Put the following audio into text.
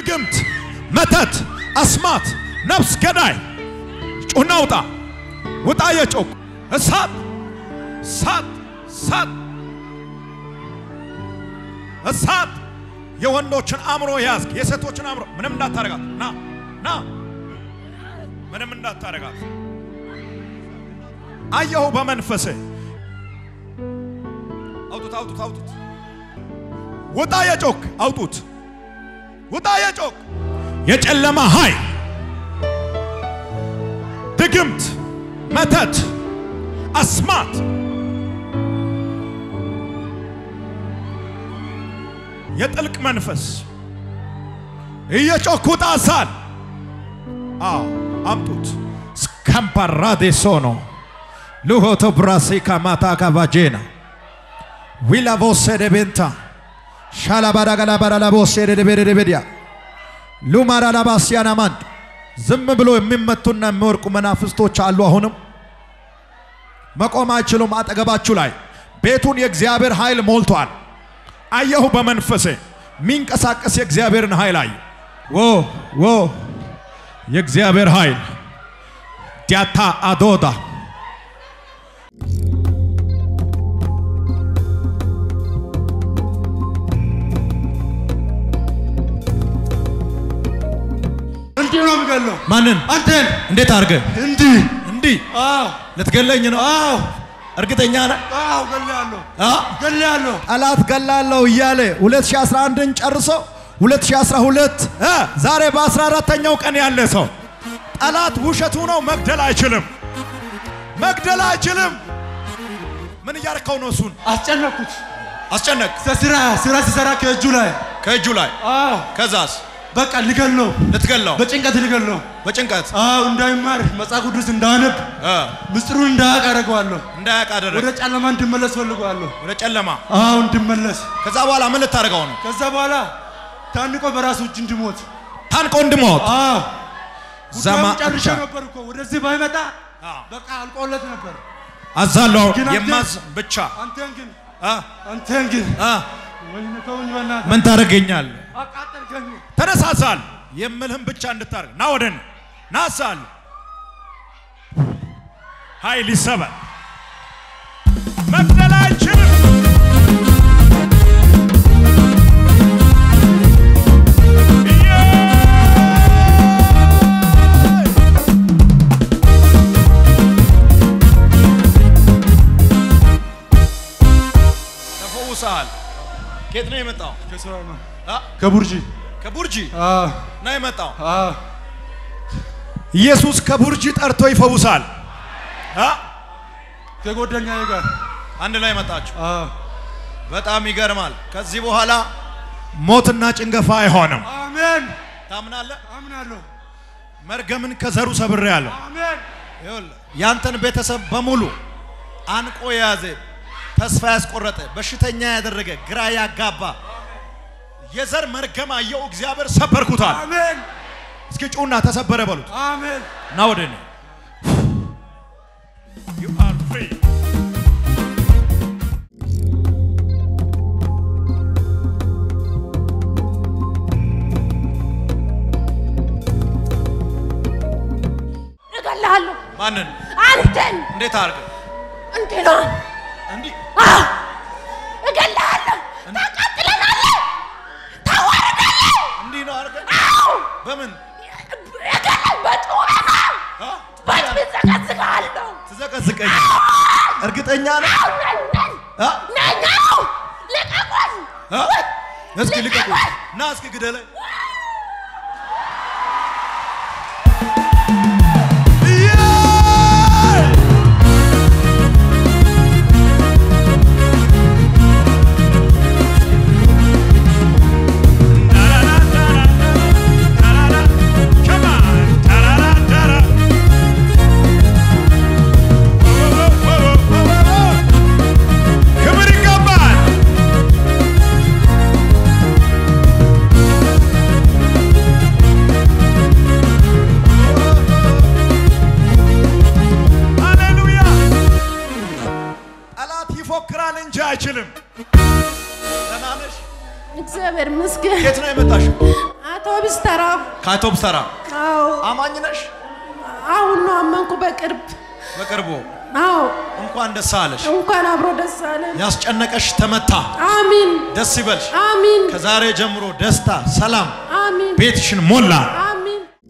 ድግምት፣ መተት፣ አስማት፣ ነፍስ ገዳይ ጩና ውጣ ውጣ የጮክ እሳት እሳት እሳት እሳት የወንዶችን አእምሮ ያዝግ፣ የሴቶችን አእምሮ ምንም እንዳታረጋት ና ና ምንም እንዳታረጋት አየሁ በመንፈሴ አውጡት አውጡት አውጡት ውጣ የጮክ አውጡት ውጣ የጮክ የጨለማ ኃይል ድግምት መተት አስማት የጥልቅ መንፈስ እየጮክ ውጣ ሳል አዎ አምጡት ስካምፓራዴ ሶኖ ሉሆቶ ብራሴካ ማታ ካቫጄና ዊላቮሴ ደቤንታ ሻላባዳጋላባራላቦሴ ደደቤደደቤድያ ሉማራላባሲያና ማንድ ዝም ብሎ የሚመቱና የሚወርቁ መናፍስቶች አሉ። አሁንም መቆም አይችሉም። አጠገባችሁ ላይ ቤቱን የእግዚአብሔር ኃይል ሞልቷል። አየሁ በመንፈሴ የሚንቀሳቀስ የእግዚአብሔርን ኃይል አየ። ዎ ዎ የእግዚአብሔር ኃይል ዲያታ አዶዳ እንዲህ ነው የምገለው። ማንን አንተን እንዴት አድርገ እንዲህ እንዲህ አዎ ልትገለኝ ነው? አዎ እርግጠኛ ነህ? አዎ ገላለሁ አ? ገላለሁ። ጠላት ገላለሁ እያለ 2011ን ጨርሶ 2012 እ ዛሬ በ14ተኛው ቀን ያለ ሰው ጠላት ውሸቱ ነው። መግደል አይችልም፣ መግደል አይችልም። ምን እያረከው ነው? እሱን አስጨነኩት። አስጨነቅ ስራ ስራ ሲሰራ ከእጁ ላይ ከእጁ ላይ አዎ ከዛስ በቃ ልገለው፣ ልትገለው በጭንቀት ልገለው። በጭንቀት አዎ እንዳይማር መጽሐፍ ቅዱስ እንዳነብ እ ምስጢሩን እንዳያውቅ አደርገዋለሁ። እንዳያውቅ አደረግ ወደ ጨለማ እንድመለስ ፈልገዋለሁ። ወደ ጨለማ። አዎ እንድመለስ። ከዛ በኋላ ምን ልታደርገው ነው? ከዛ በኋላ ታንቆ በራሱ እጅ እንድሞት። ታንቆ እንድሞት አዎ ዘማ ጉዳዩን ጨርሼ ነበር እኮ ወደዚህ ባይመጣ አዎ። በቃ አልቆለት ነበር። አዛለሁ ግን አንተ- የማዝ ብቻ አንተን ግን አ አንተን ግን አ ወይኔ ተውኝ በእናትህ ምን ታደርገኛለህ? አቃጠልከኝ። ተነሳሳል የምልህም ብቻ እንድታርግ ና ወደን ናሳል ኃይል ይሰበል መግደል አይችልም። ተፈውሰሃል። ከየት ነው የመጣው? ከስራ ነው አ? ከቡርጂ ከቡርጂ አዎ ነው የመጣው። አዎ ኢየሱስ ከቡርጂ ጠርቶ ይፈውሳል። አ? ከጓደኛዬ ጋር አንድ ላይ መጣችሁ። አዎ በጣም ይገርማል። ከዚህ በኋላ ሞትና ጭንገፋ አይሆንም። አሜን ታምናለህ? አምናለሁ መርገምን ከዘሩ ሰብሬያለሁ። አሜን ይኸውልህ ያንተን ቤተሰብ በሙሉ አንቆ የያዘ ተስፋ ያስቆረጠ በሽተኛ ያደረገ ግራ ያጋባ የዘር መርገም አየው እግዚአብሔር ሰበርኩታል። አሜን እስኪ ጩና ተሰበረ በሉት። አሜን ና ወደ እኔ You are free. እገልሃለሁ ማንን አንተን እንዴት አድርገህ እንዴ ነው እንዲህ አዎ እገልሃለሁ ታቃጥለናለህ ታዋርዳለህ እንዲህ ነው አድርገህ አዎ በምን እገልህ በጩኸት ነው አ? በጭት ዘቀዝቅሃለሁ ትዘቀዝቀኝ እርግጠኛ ነህ? አዎ ነኝ ነኝ አ? ነኝ አዎ ልቀቁኝ አ? እስኪ ልቀቁ ና እስኪ ግደለኝ ክብር ይገባል። ሃሌሉያ። ጠላት ይፎክራል እንጂ አይችልም። ደህና ነሽ? እግዚአብሔር ይመስገን። የት ነው የመጣሽው? አውቶቡስ ተራ። ከአውቶቡስ ተራ። አዎ አማኝ ነሽ? አሁን ነው አመንኩ በቅርብ። በቅርቡ አዎ እንኳን ደስ አለሽ። እንኳን አብሮ ደስ አለን። ያስጨነቀሽ ተመታ። አሚን ደስ ይበልሽ። አሚን ከዛሬ ጀምሮ ደስታ፣ ሰላም አሚን ቤትሽን ሞላ።